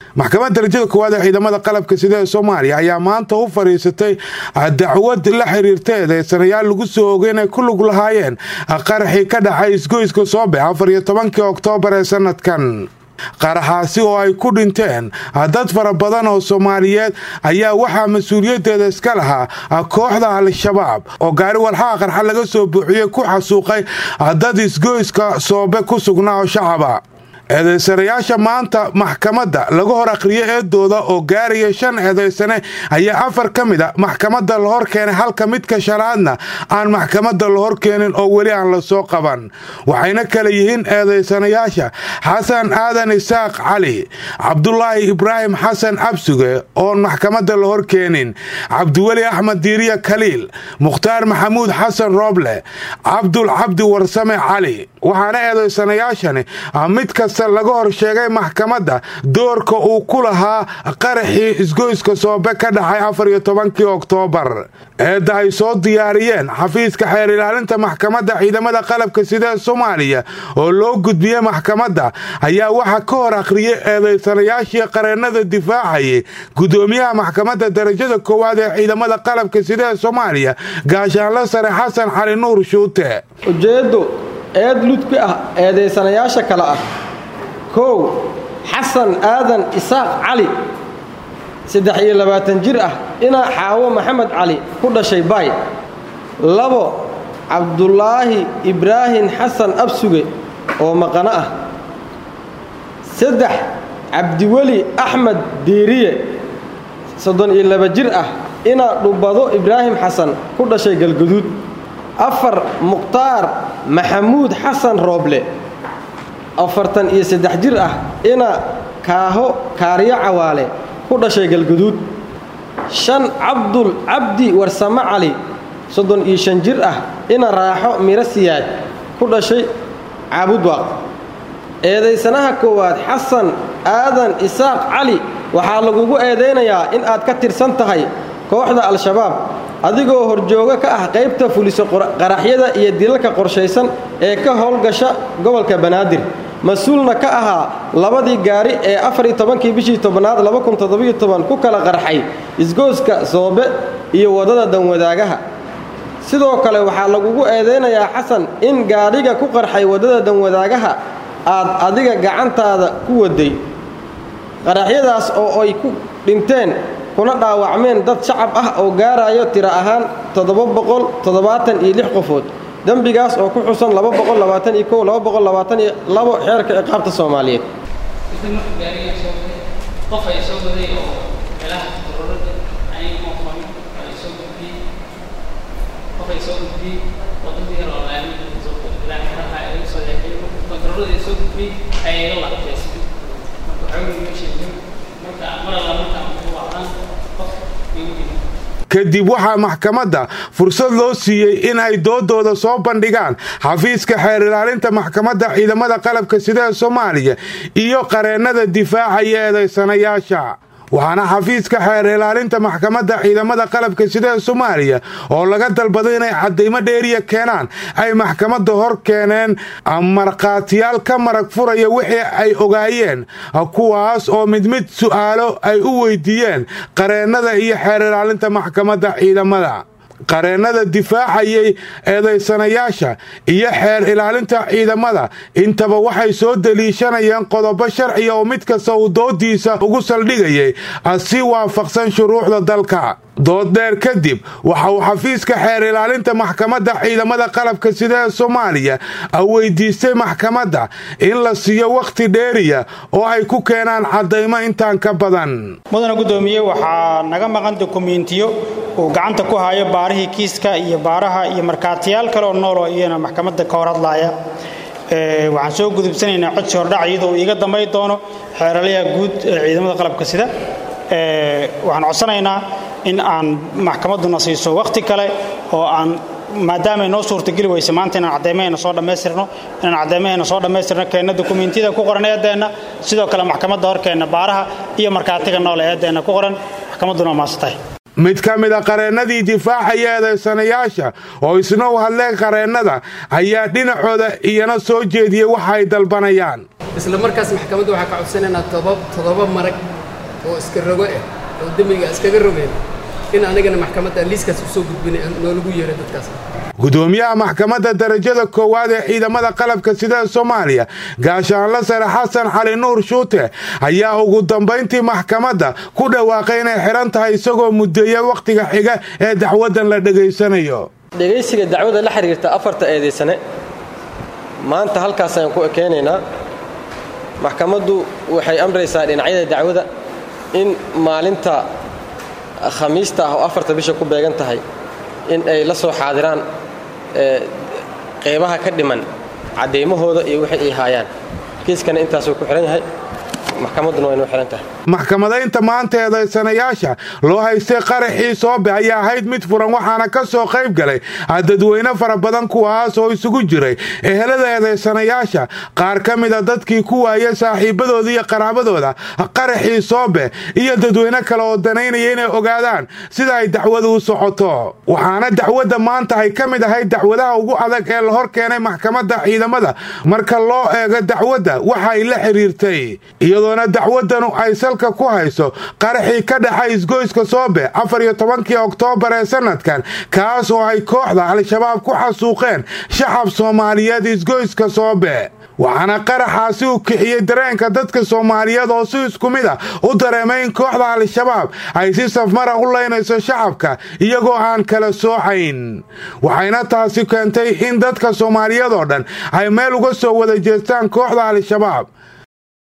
maxkamadda darajada koowaad ee ciidamada qalabka sida ee soomaaliya ayaa maanta u fadhiisatay dacwad la xiriirta eedeysanayaal lagu soo ogay inay ku lug lahaayeen qaraxii ka dhacay isgoyska soobe afar iyo tobankii oktoobar ee sanadkan qaraxaasi oo ay ku dhinteen dad fara badan oo soomaaliyeed ayaa waxaa mas-uuliyaddeeda iska lahaa kooxda al-shabaab oo gaari walxaha qarxa laga soo buuxiyey ku xasuuqay dad isgoyska soobe ku sugnaa oo shacaba eedaysanayaasha maanta maxkamadda laga hor akhriyo eedooda oo gaaraya shan eedaysane ayaa afar ka mid a maxkamadda la hor keenay halka midka shanaadna aan maxkamadda la hor keenin oo weli aan la soo qaban waxayna kala yihiin eedaysanayaasha xasan aadan isaaq cali cabdulaahi ibraahim xasan absuge oon maxkamadda la hor keenin cabdiweli axmed diiriya kaliil mukhtaar maxamuud xasan rooble cabdul cabdi warsame cali waxaana eedaysanayaashani mid kasta laga hor sheegay maxkamadda doorka uu ku lahaa qaraxii isgoyska soobe ka dhacay afar iyo tobankii oktoobar eedda ay soo diyaariyeen xafiiska xeer ilaalinta maxkamadda ciidamada qalabka sida ee soomaaliya oo loo gudbiyey maxkamadda ayaa waxaa ka hor akhriyey eedaysanayaashii qareennada difaacayay gudoomiyaha maxkamadda darajada koowaad ee ciidamada qalabka sida ee soomaaliya gaashaanle sare xasan cali nuur shuute ujeeddu eed ludki ah eedaysanayaasha kale ah kow xasan aadan isaaq cali saddex iyo labaatan jir ah ina xaawo maxamed cali ku dhashay baay labo cabdulaahi ibraahim xasan absuge oo maqano ah saddex cabdiweli axmed diiriye soddon iyo laba jir ah ina dhubbado ibraahim xasan ku dhashay galguduud afar mukhtaar maxamuud xasan rooble afartan iyo saddex jir ah ina kaaho kaaryo cawaale ku dhashay galguduud shan cabdul cabdi warsame cali soddon iyo shan jir ah ina raaxo miro siyaad ku dhashay caabudwaaq eedaysanaha koowaad xasan aadan isaaq cali waxaa lagugu eedaynayaa in aad ka tirsan tahay kooxda al-shabaab adigoo horjooga ka ah qaybta fuliso qaraxyada iyo dilalka qorshaysan ee ka howlgasha gobolka banaadir mas-uulna ka ahaa labadii gaari ee afariyo tobankii bishii tobnaad ku kala qarxay isgooska soobe iyo waddada danwadaagaha sidoo kale waxaa lagugu eedaynayaa xasan in gaadhiga ku qarxay waddada danwadaagaha aad adiga gacantaada ku waday qaraxyadaas oo ay ku dhinteen kuna dhaawacmeen dad shacab ah oo gaarayo tiro ahaan iyo qofood dembigaas oo ku xusan xeerka ciqaabta soomaaliyeed kadib waxaa maxkamadda fursad loo siiyey in ay doodooda soo bandhigaan xafiiska xeer ilaalinta maxkamadda ciidamada qalabka sida ee soomaaliya iyo qareennada difaacaya eedaysanayaasha waxaana xafiiska xeer ilaalinta maxkamadda ciidamada qalabka sida ee soomaaliya oo laga dalbaday inay caddaymo dheeriya keenaan ay maxkamadda hor keeneen markhaatiyaal ka marag furaya wixii ay ogaayeen kuwaas oo mid mid su'aalo ay u weydiiyeen qareennada iyo xeer ilaalinta maxkamadda ciidamada qareennada difaacayay eedaysanayaasha iyo xeer ilaalinta ciidamada intaba waxay soo deliishanayeen qodobo sharciya oo mid kasta uu doodiisa ugu saldhigayay si waafaqsan shuruucda dalka dooddheer kadib waxa uu xafiiska xeer ilaalinta maxkamadda ciidamada qalabka sida ee soomaaliya weydiistay maxkamadda in la siiyo wakhti dheeriya oo ay ku keenaan caddaymo intaan ka badan mudana guddoomiye waxaa naga maqan dokumentiyo uu gacanta ku hayo baarihii kiiska iyo baaraha iyo markhaatiyaal kaleoo nooloo iyana maxkamadda ka hor hadlaaya waxaan soo gudubsanaynaa codsi hordhac iyadoo uu iiga dambayn doono xeeralyaha guud ee ciidamada qalabka sida waxaan codsanaynaa in aan maxkamadduna siiso wakhti kale oo aan maadaama ay noo suurtageli weyse maanta inaan caddeymahayna soo dhammaystirno inaan caddeymahayna soo dhammaystirno keenna dokumentiyada ku qoran eeddeenna sidoo kale maxkamadda horkeenna baaraha iyo markhaatiga noole eeddeenna ku qoran maxkamadduna maasatahay mid ka mid a qareennadii difaacaya eedaysanayaasha oo isna u hadleen qareennada ayaa dhinacooda iyana soo jeediyey waxa ay dalbanayaan isla markaas maxkamadda waxaa ka codsanaynaa toddoba marag oo iska rogo ah oo demiga iskaga rogeen in anigana maxkamadda liiskaas usoo gudbinay noolagu yeeray dadkaas gudoomiyaha maxkamadda darajada koowaad ee ciidamada qalabka sida soomaaliya gaashaanla sare xasan cali nuur shuute ayaa ugu dambayntii maxkamadda ku dhawaaqay inay xihan tahay isagoo muddeeya wakhtiga xiga ee dacwaddan la dhegaysanayo dhegaysiga dacwada la xiriirta afarta eedaysane maanta halkaas ayaan ku ekeynaynaa maxkamaddu waxay amraysaa dhinacyada dacwada in maalinta khamiista ah oo afarta bisha ku beegan tahay in ay la soo xaadiraan qeybaha ka dhiman caddaymahooda iyo wixii ay haayaan kiiskana intaasuu ku xihan yahay maxkamadduna waa inuu xihan tahay maxkamadaynta maanta eedaysanayaasha loo haystay qaraxii soobe ayaa ahayd mid furan waxaana ka soo qayb galay dadweyne fara badan kuwaas oo isugu jiray ehelada eedaysanayaasha qaar ka mida dadkii ku waaya saaxiibadooda iyo qaraabadooda qaraxii soobe iyo dadweyne kale oo danaynaya inay ogaadaan sida ay dacwadu u socoto waxaana dacwadda maanta ay ka mid ahayd dacwadaha ugu adag ee la hor keenay maxkamadda ciidamada marka loo eego dacwadda waxa ay la xiriirtay iyadoona dacwaddanu ay salka ku hayso qaraxii ka dhexay isgoyska soobe afar iyo tobankii oktoobar ee sanadkan kaas oo ay kooxda al-shabaab ku xasuuqeen shacab soomaaliyeed isgoyska soobe waxaana qaraxaasi u kixiyey dareenka dadka soomaaliyeed oo si isku mid a u dareemay in kooxda al-shabaab ay si safmara u laynayso shacabka iyagoo aan kala soocayn waxayna taasi keentay in dadka soomaaliyeed oo dhan ay meel uga soo wada jeestaan kooxda al-shabaab